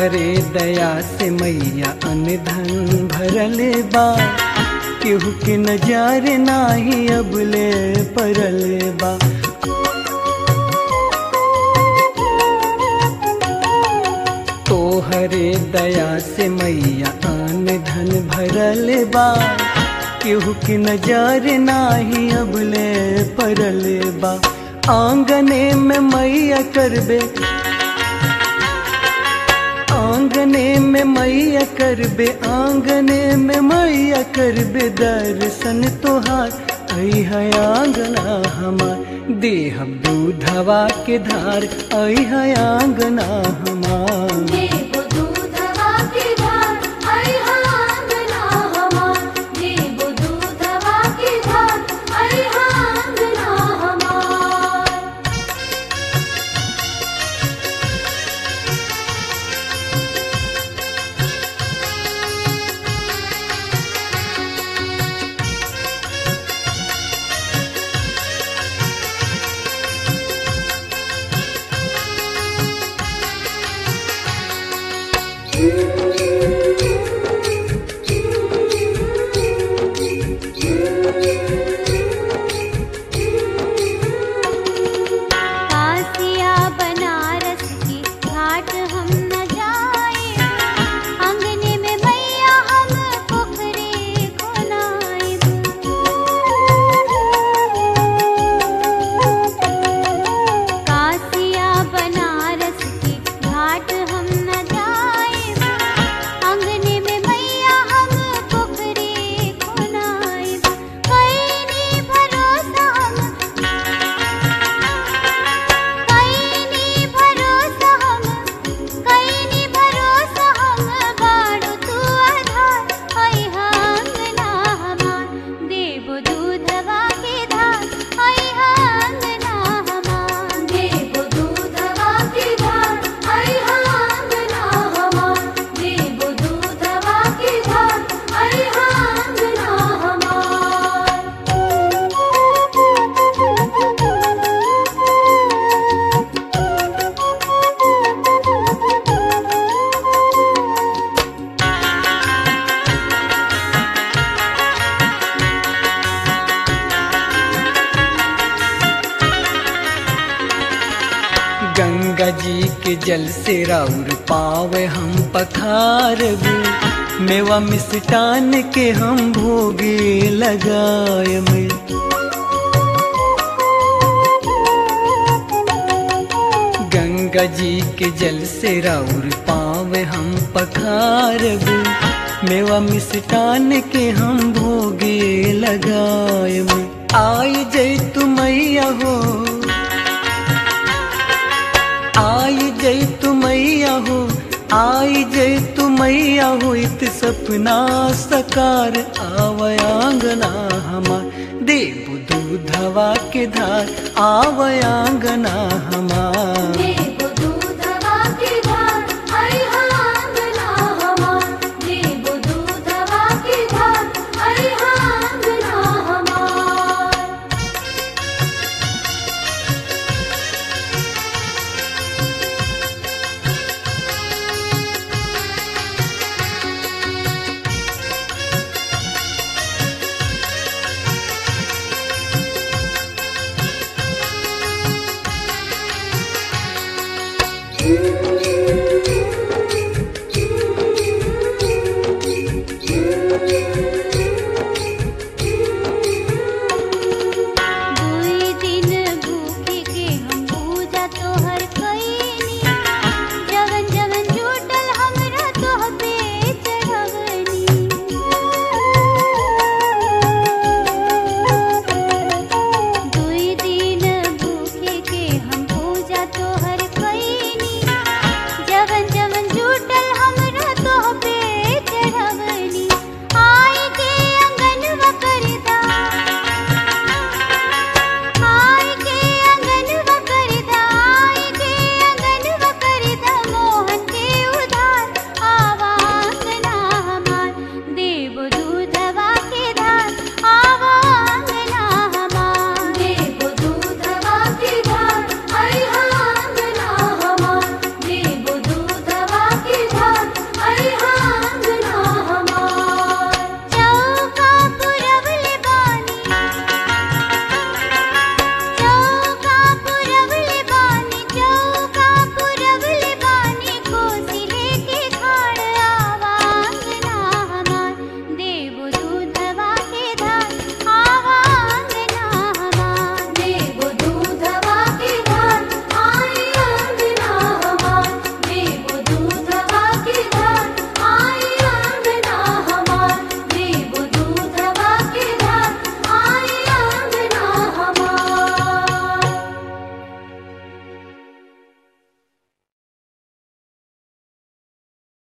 तोहरे दया से मैया अनधन भरल बा केहू के नजर नाही अबले परल बा तोहरे दया से मैया आन धन भरल बा केहू के नजर नाही अबले परल बा आंगने में मैया करबे आंगने में मैया करबे आंगने में मैया करबे दर्शन तोहार ऐ है आंगना हमार देह दूधवा के धार ऐ है आंगना हमार देव दूधवा के धार आई आंगना हमार देव दूधवा के धार आई आंगना हमार कासिया बनारस की घाट हम न जाए अंगने में मैया हम पोखरे खोनाए कासिया बनारस की घाट हम न जाए अंगने में मैया हम पोखरे खोनाए कैनी भरोसा हम कैनी भरोसा हम कैनी भरोसा हम बाड़ू तू आधार ऐ आंगना हमार देव दूधवा के धार ऐ आंगना हमार देव दूधवा के धार ऐ आंगना हमार देव दूधवा के धार ऐ आंगना हमार गंगा जी के जल से राउर पावे हम पखारब मेवा मिष्टान के हम भोगे लगायब गंगा जी के जल से राउर पावे हम पखारब मेवा मिष्टान के हम भोगे लगायब आई जय तू मैया हो आई जय तू मैया हो आई जय तू मैया हो इत सपना सकार आवयांगना हमार देव दूधवा के धार आवयांगना हमार देव